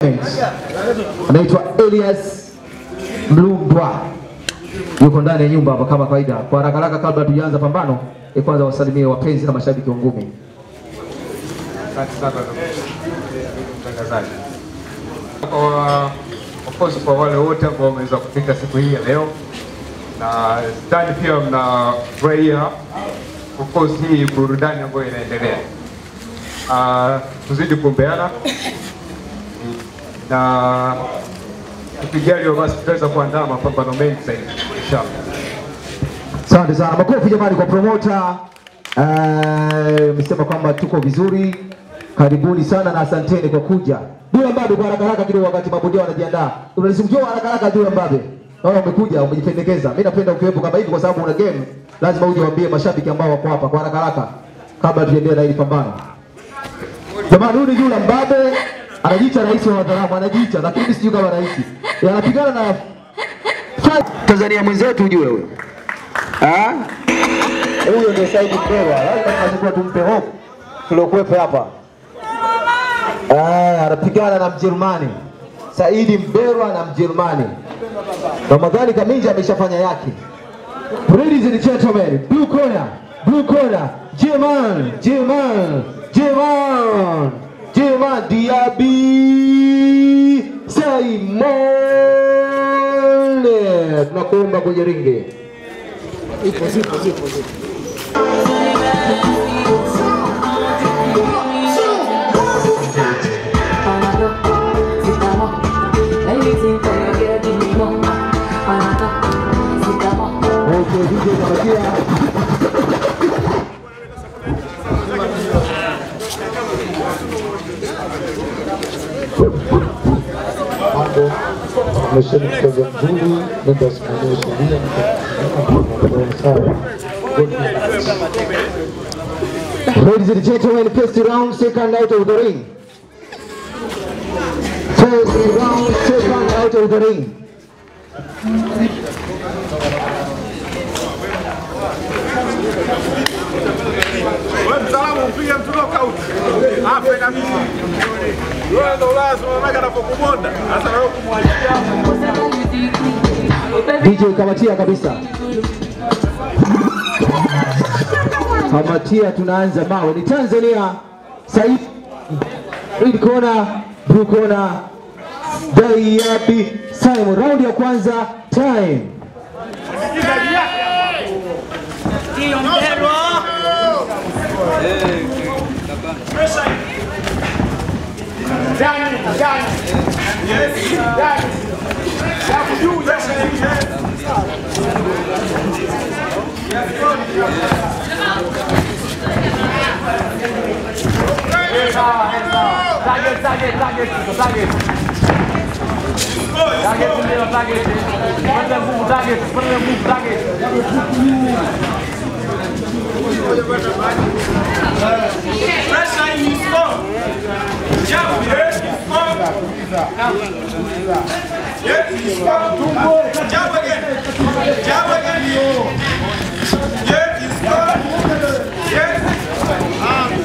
anaitwa Elias Mlundwa yuko ndani ya nyumba hapa kama kawaida. Kwa haraka haraka, kabla hatujaanza pambano, e, kwanza wasalimie wapenzi na mashabiki wa ngumi. Asante sana mtangazaji. Kwa of course kwa wale wote ambao wameweza kufika siku hii ya leo, na ndani pia mnafurahia of course hii burudani ambayo inaendelea. Uh, tuzidi kuombeana na tukijaliwa, basi tutaweza kuandaa mapambano mengi zaidi inshallah. Asante sana, makofi jamani kwa promoter. Eh, Msema kwamba tuko vizuri, karibuni sana na asanteni kwa kuja. Dula Mbabe, kwa haraka haraka kidogo, wakati mabondia wanajiandaa, unalizungumzia haraka haraka. Dula Mbabe, naona umekuja umejipendekeza. Mimi napenda ukiwepo kama hivi, kwa sababu una game, lazima uje waambie mashabiki ambao wako hapa kwa haraka haraka, kabla tuendelee na hili pambano. Jamani, huyu ni Dula Mbabe, anajiita rais wa Wadharamu, anajiita lakini sijui kama rais, anapigana na Tanzania mwenzetu, ujue huyo Ah? Huyo ndio Saidi Mberwa. Lazima tunachukua tumpe hope tuliokuwepo hapa. Ah, anapigana na Mjerumani. Saidi Mberwa na Mjerumani. Ramadhani Kaminja ameshafanya yake. Ladies and gentlemen, blue corner, blue corner, Jerman, Jerman, Jerman, Jerman Diaby Simon. Tunakuomba kwenye ringi. Okay, DJ Kamatia. mambo mesheni mchezo mzuri, nenda simamia sheria mtakuwa sawa. Ladies and gentlemen, first round, second out of the ring. First round, second out of the ring. Wewe mtaalamu upige mtu knockout. Afe kabisa. Wewe ndo lazima mamake anapokumonda. Sasa wewe kumwachia. DJ Kamatia kabisa. Kamatia, tunaanza mawe. Ni Tanzania. Said Red corner, blue corner. Diaby Simon. Round ya kwanza, time. Target, target, target, target. Target ndio target. Panda nguvu target, panda nguvu target. Pressure in his phone. Jump, yes, his phone. Yes, his phone. Jump again. Jump again. Yes, his phone. Yes.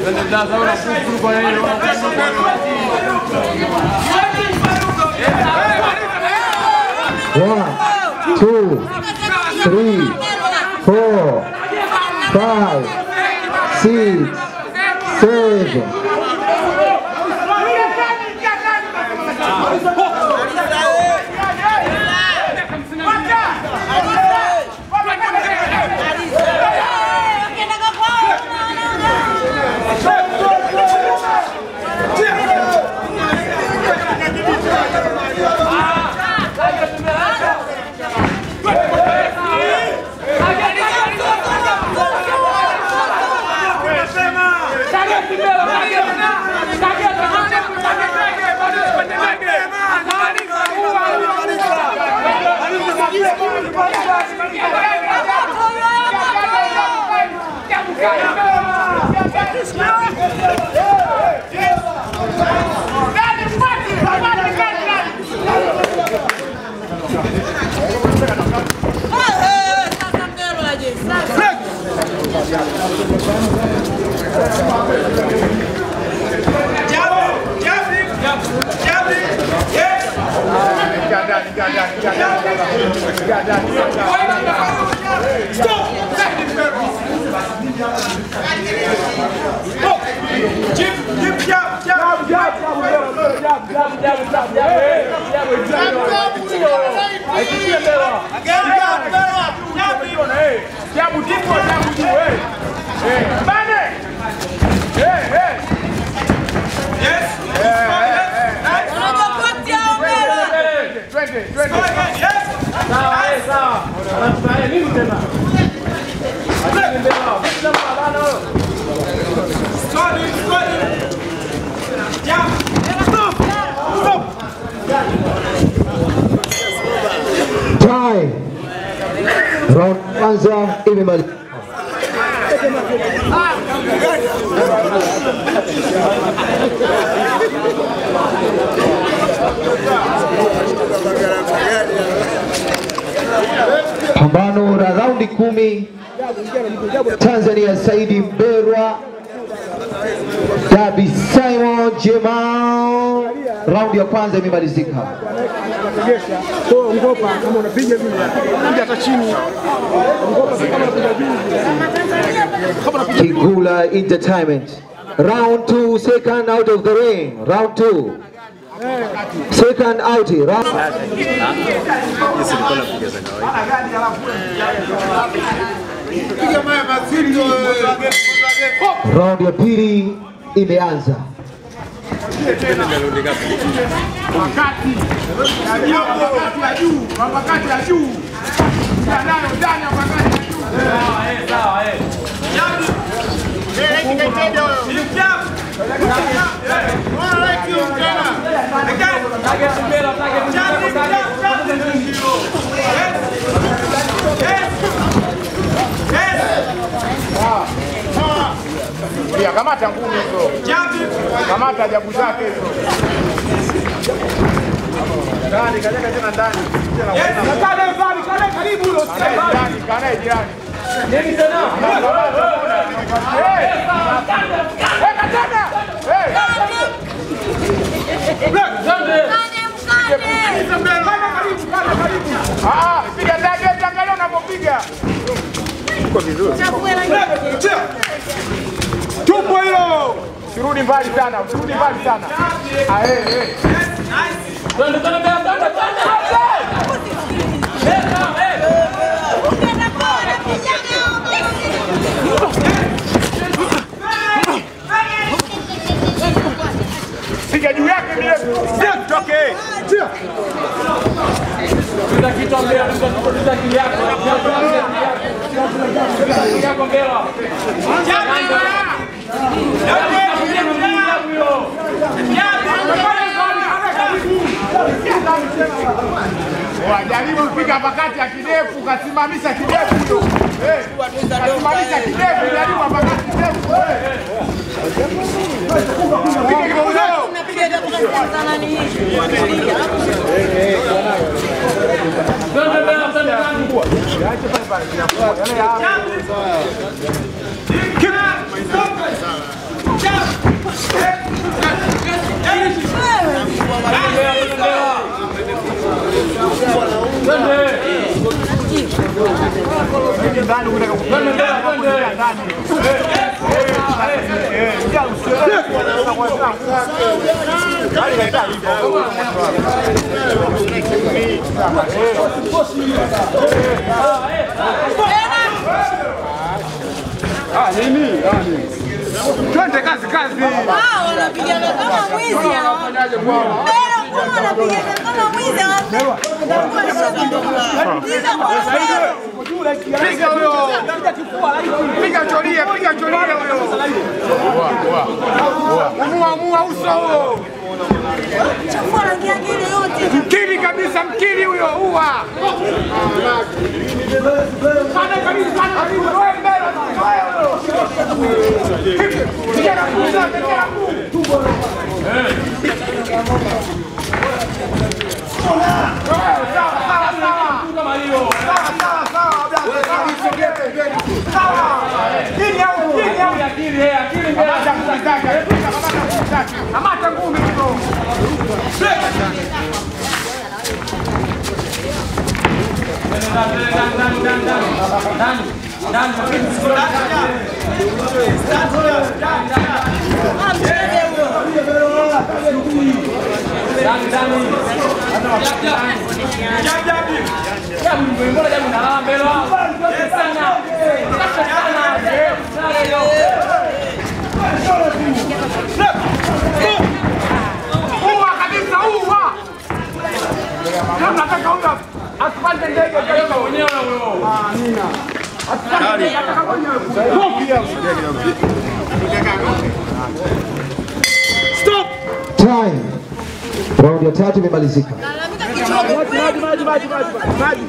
One, two, three, four, five, six, seven. Yes, Time. Round kwanza imemalizika. Pambano la raundi kumi, Tanzania Saidi Mberwa, Dabi Simon Jemal. Raundi ya kwanza imemalizika. unategesha kwa ngopa kama unapiga vile piga hata chini ngopa si kama unapiga juu Kigula Entertainment. Round two, second out of the ring. Round two. Second out. Round... Round ya pili imeanza. Pia kamata ngumi hizo. Kamata jabu zake hizo. Ndani, kaleka tena ndani. Kale mbali, kale karibu huyo. Ndani, kale jirani. Nini tena? Eh! Weka tena. Eh! Ah, piga ndani, wewe angalia unapopiga. Tupo hilo. Usirudi mbali sana, usirudi mbali sana. Ah, eh, eh. Piga juu yake vile. Sio tutoke. Wajaribu kupiga pakati ya kidefu, kasimamisha kidefu hiyo. Eh, kasimamisha kidefu, jaribu pakati kidefu. eh. Piga kidogo. Twende kazi kazi. Wao wanapigana kama mwizi hao. Mbele kwa wanapigana kama mwizi hao. Piga huyo. Piga cholia, piga cholia huyo. Mua mua uso huo. Chafua rangi yake ile yote. Mkili kabisa, mkili huyo uwa. Sana karibu, sana karibu. Wewe mbele, wewe huyo. Piga na mguu zake, piga na mguu. Sawa, sawa, sawa, sawa. Sawa, sawa, sawa, brother. Sawa. Chini au chini au. Kamata mguu zake, kamata mguu zake. Kamata ngumi hizo. Ah, mcheze huyo. Uwa kabisa, uwa. Kama nataka huyo asipande ndege kabisa mwenyewe huyo. Amina. Asipande ndege ataka mwenyewe. Stop. Time. Raundi ya tatu imemalizika. Lalamika kichwa Maji, maji, maji, maji, maji, maji.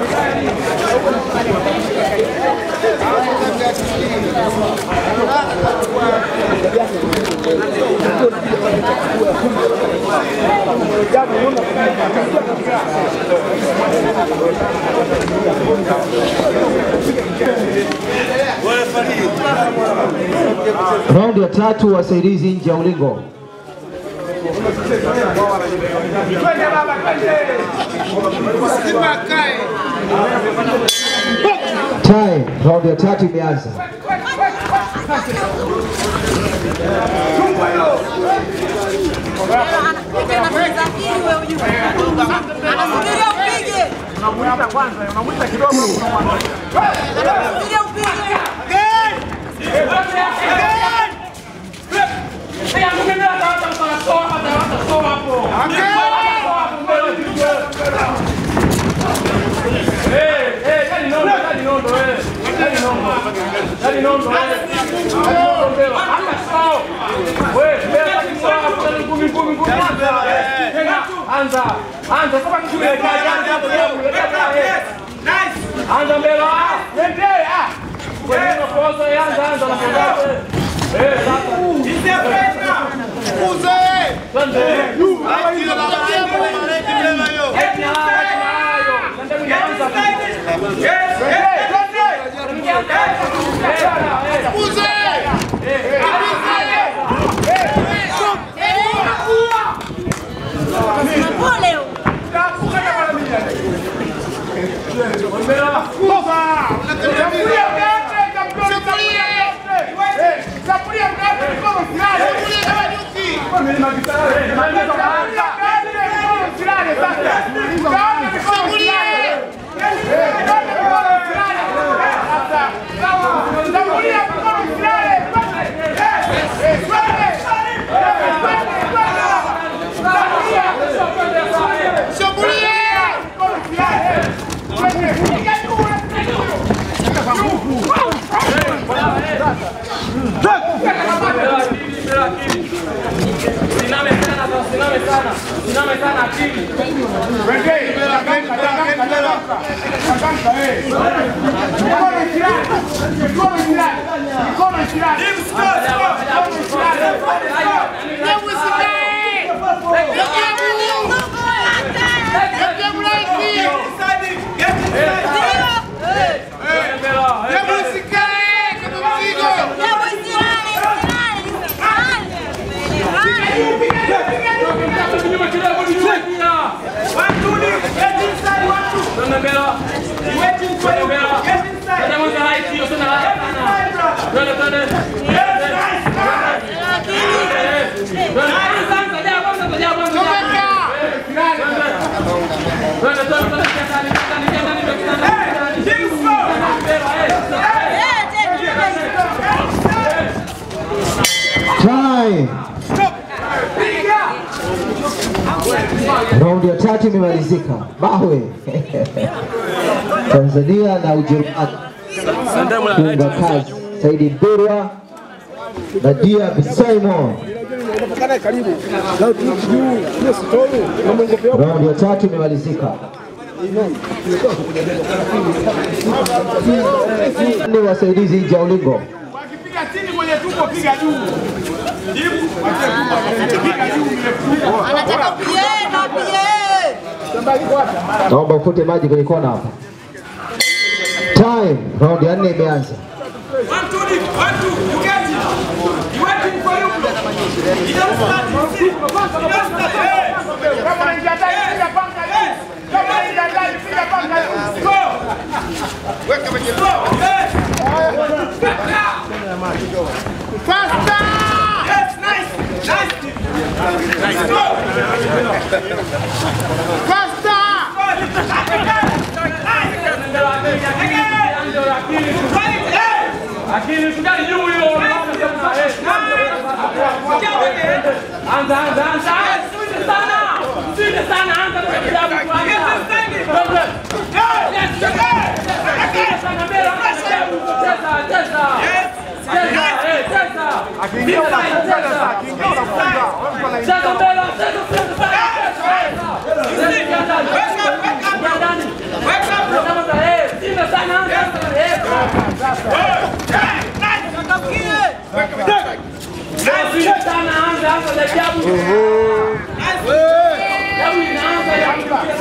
Raundi ya tatu wasaidizi nje ya ulingo. Twende baba, twende. Time. Raundi ya tatu imeanza. anapiga na kusafiri wewe ujue. Anasubiria upige. Unamuita kwanza, unamuita kidogo. Anasubiria upige. Anza, anza kama kule Anza mbele, ah, twende, ah. Kwa nini unapoza anza anza na mbele. Eh, sasa. Twende. Pole huyo. Simame sana, simame sana, simame sana akili. Time. Raundi ya tatu imemalizika. Mawe. Tanzania na Ujerumani. Funga kazi. Saidi Mbirwa na Dia Simon. Kana karibu. Leo tu juu, hiyo sitolu. Na mwongopea Raundi ya tatu imemalizika. Ni wasaidizi nje ya ulingo. Wakipiga chini kwenye tumbo piga juu. Jibu, piga juu ile Anataka upige, na upige. Naomba ufute maji kwenye kona hapa. Time. Raundi ya nne imeanza. One, two, one, two, you get it. You waiting for you. Kama unaingia ndani, piga panga juu. Kama unaingia ndani, piga panga juu. Akili sukari juu hiyo. Anza anza anza. Sudi sana. Sudi sana anza kwa kitabu kwanza. Akili sana mbele cheza cheza. Cheza eh cheza. Akiingia unafunga sasa, akiingia unafunga. Wewe mtu anaingia. Cheza mbele cheza cheza. Cheza sana anza. Eh. Sudi sana anza anza za ajabu. Ajabu inaanza ya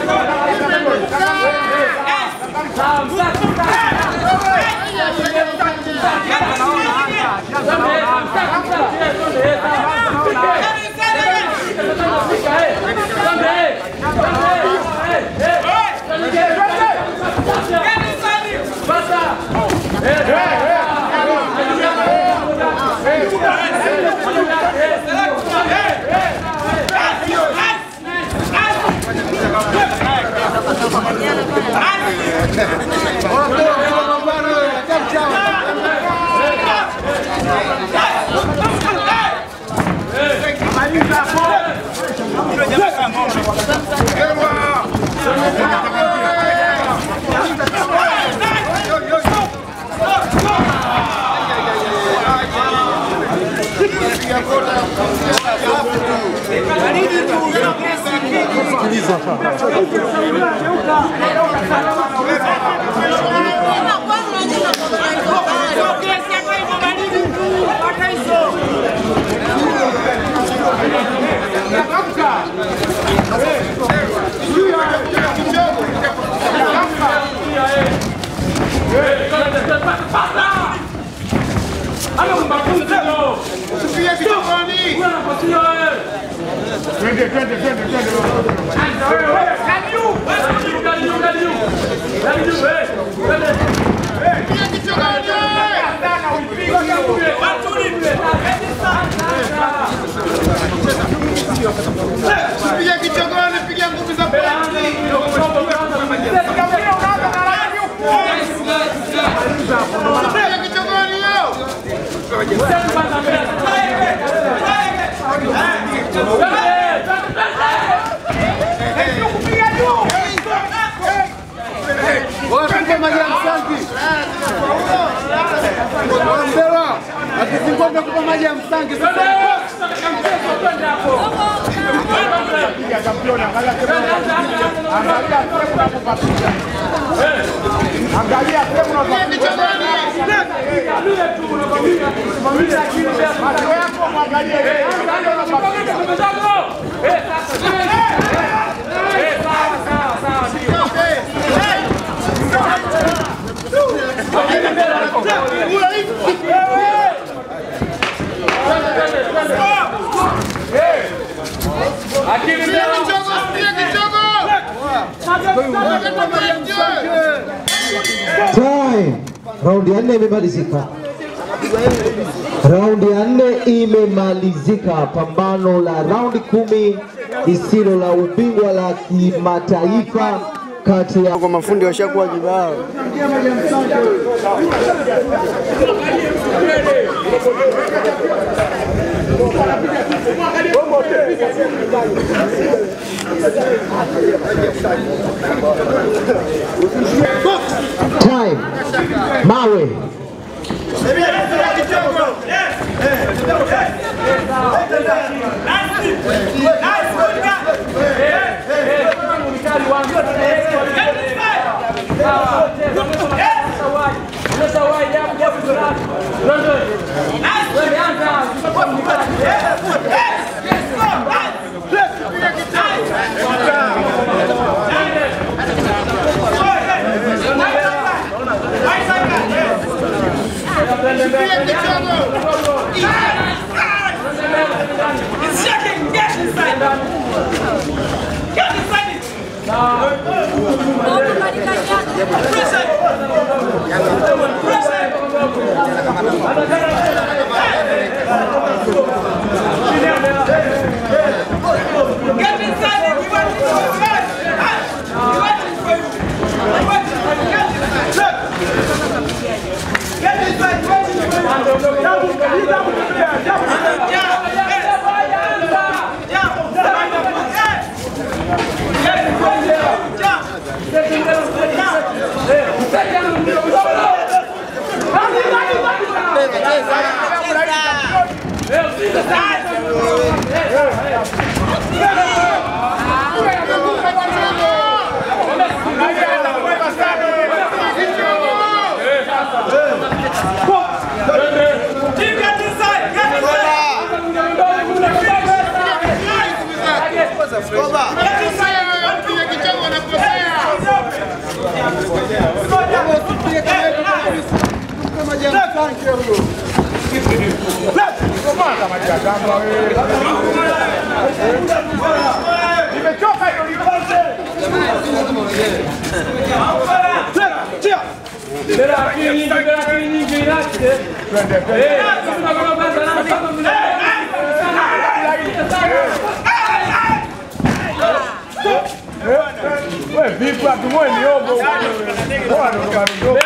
Tena kwanza unajua kwa Twende, twende, twende, twende. Piga kichogoni, piga ngumi za piga kichogoni yo. Wapige maji ya msangi. Wambela akifungua mtakupa maji ya msangi sasa. Piga championi, angalia sehemu angalia sehemu unapopapiga. Angalia sehemu unapopapiga. Macho yako mwangalie. Angalia unapopapiga. Akili mbele. Piga kichogo. Time. Raundi ya nne imemalizika. Raundi ya nne imemalizika. Pambano la raundi kumi lisilo la ubingwa la kimataifa kati ya Kwa mafundi washakuwa kibao. time. Mawe. Piga kichogo. Get inside it. You want to go first. You want to go. You want to go. Get inside. You want to go. Get inside. Get inside. Nimechoka hiyo Wewe vipi atumwe miogo? Bora ndo kadogo.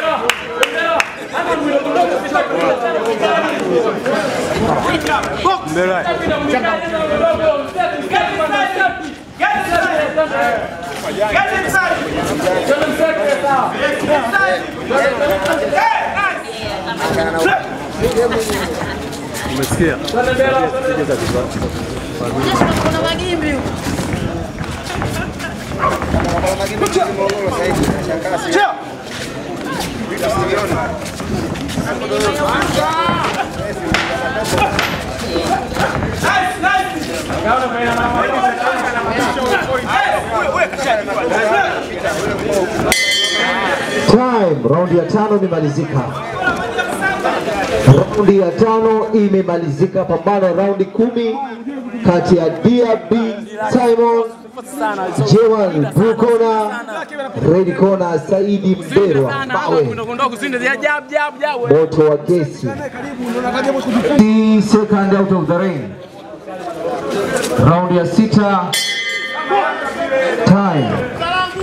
Get inside. Kuna magimbi huko. Time, raundi ya tano imemalizika. Raundi ya tano imemalizika, pambano raundi kumi kati ya DRB Simon Jewel Blue Corner, Red Corner Saidi Mberwa Mawe, moto wa gesi. The second out of the ring. Raundi ya sita. Time.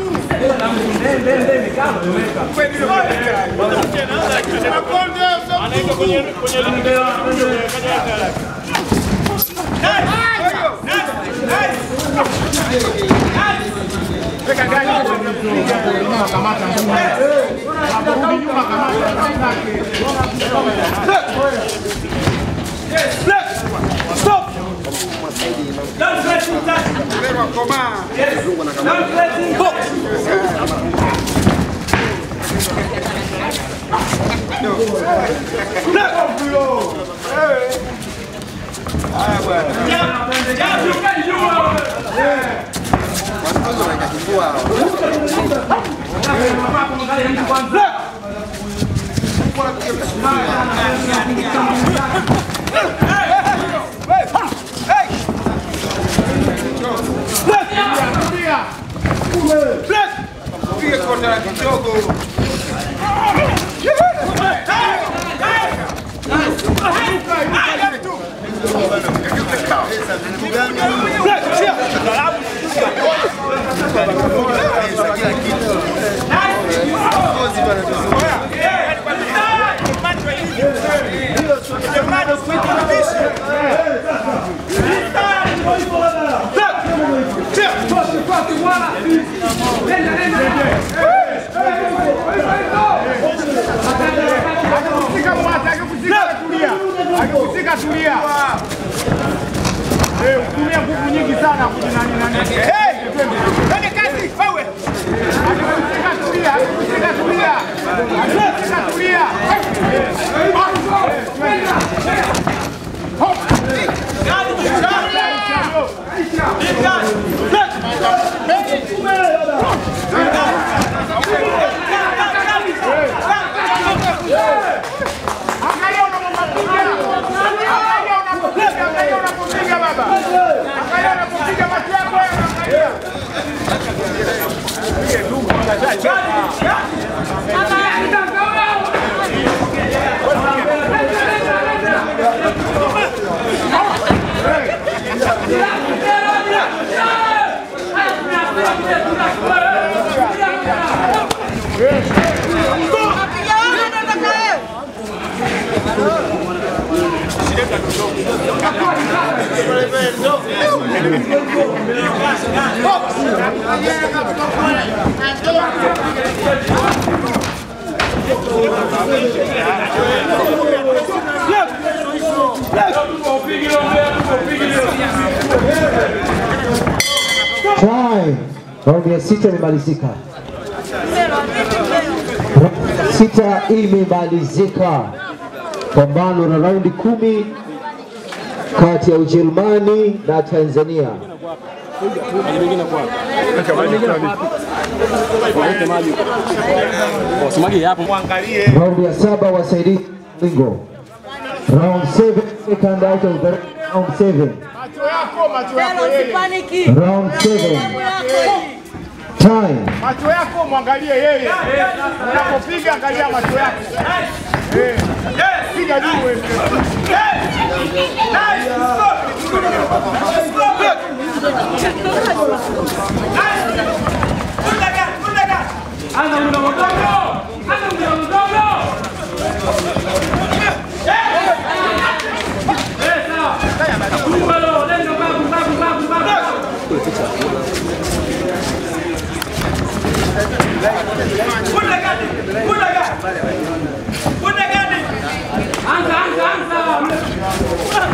Akikushika mwata, akikushika tulia. Akikushika tulia. Eh, utumia nguvu nyingi sana kujinani nani. Eh, twende kazi wewe. Akikushika tulia, akikushika tulia. Akikushika tulia. Angalia unapopiga. Angalia unapopiga, angalia unapopiga baba. Angalia unapopiga macho yako wewe, angalia. Time. Raundi ya sita imemalizika. Sita imemalizika. Pambano la raundi kumi kati ya Ujerumani na Tanzania. Raundi ya saba wasaidizi Lingo. Round 7 second out of the round 7. Macho yako, macho yako yeye. Round 7. Time. Macho yako mwangalie yeye. Unapopiga angalia macho yako. Eh. Piga juu wewe. Anza muda mdogo. Anza muda mdogo. Eh, sawa. Kubalo, nenda babu, babu, babu, babu. Anza, anza, anza.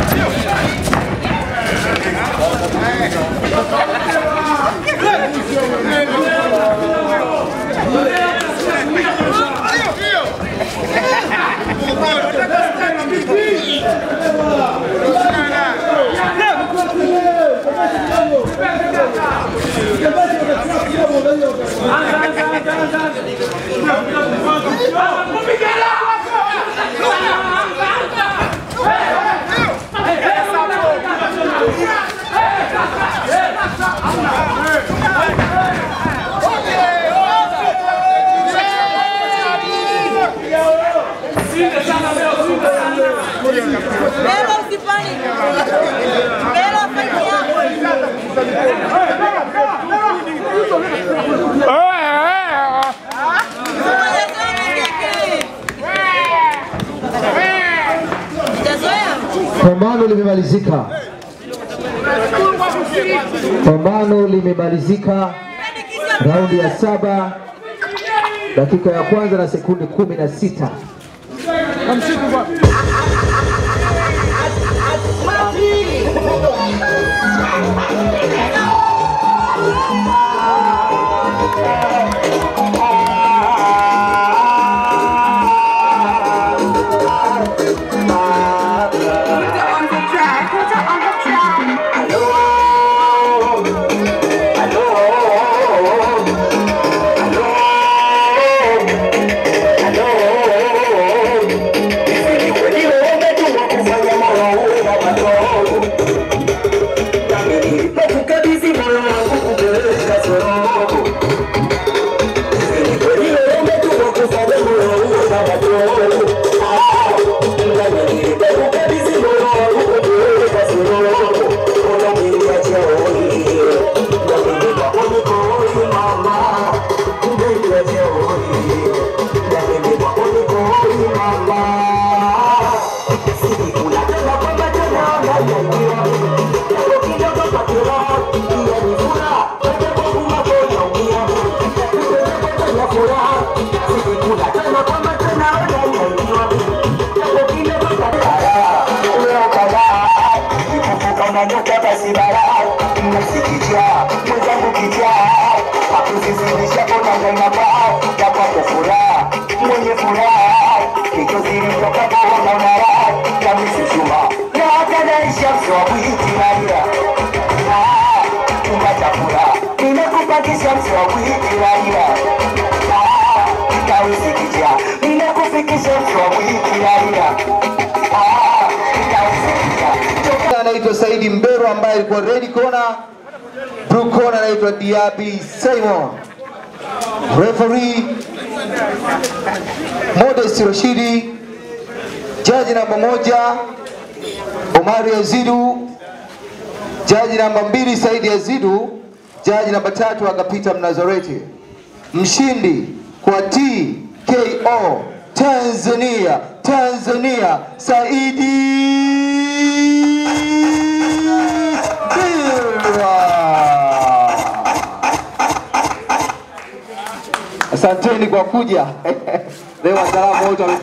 Mbele usipaniki. Mbele afanye yako. Hujazoea? Pambano limemalizika. Pambano limemalizika. Raundi ya saba dakika ya kwanza na sekunde kumi na sita. unanyuka basi bara mnasikitia mwenzangu kitia hakuzizidisha kona ngaina bao ya kwako furaha mwenye furaha kichozilitoka kuona unara kamisishuma na hatanaisha mswabwiitiraira ungachakura nimekupatisha mswabwiitiraira kausikitia nimekufikisha mswabwiitiraira kausikitia anaitwa Saidi Mbero ambaye alikuwa red corner, blue corner anaitwa Diaby Simon. referee Modest Rashidi, jaji namba moja Omari Azidu, jaji namba mbili Saidi Azidu, jaji namba tatu Agapita Mnazareti. Mshindi kwa TKO Tanzania, Tanzania Saidi Bira. Asanteni kwa kuja leo, wataalamu wote wame-